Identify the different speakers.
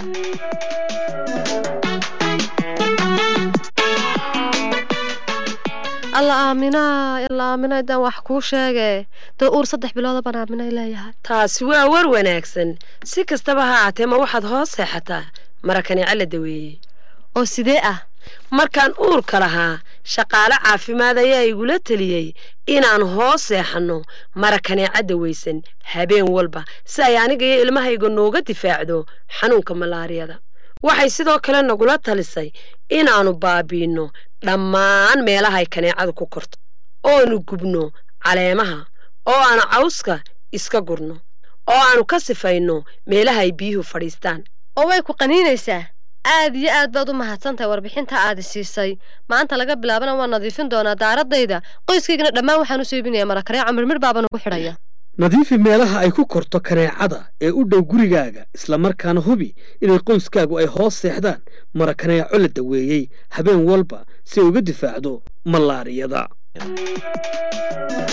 Speaker 1: alla aaminaa alla aaminaa idaan wax kuu sheege dee uur saddex bilooda baan aaminay leeyahay
Speaker 2: taasi waa war wanaagsan si kastaba ha aatee ma waxaad hoos seexataa marakaneeco la daweeyey
Speaker 1: oo sidee ah
Speaker 2: markaan uurka lahaa shaqaale caafimaad ayaa igula teliyey inaan hoos seexanno marakaneeco dawaysan habeen walba si ay aniga iyo ilmahayga nooga difaacdo xanuunka malaariyada waxay sidoo kale nagula talisay inaannu baabiinno dhammaan meelahay kaneecadu ku korto oonu gubno caleemaha oo aanu cawska iska gurno oo aanu ka sifayno meelahay biyuhu fadhiistaan
Speaker 1: oo way ku qaniinaysaa aad iyo aad baad u mahadsantahay warbixinta aadi siisay maanta laga bilaabana waan nadiifin doonaa daaradayda qoyskaygana dhammaan waxaan u soo iibinayaa marakaneeco mirmir baabanu ku xidhaya
Speaker 3: nadiifi meelaha ay ku korto kaneecada ee u dhow gurigaaga islamarkaana hubi inay qoyskaagu ay hoos seexdaan marakaneeco la daweeyey habeen walba si ay uga difaacdo malaariyada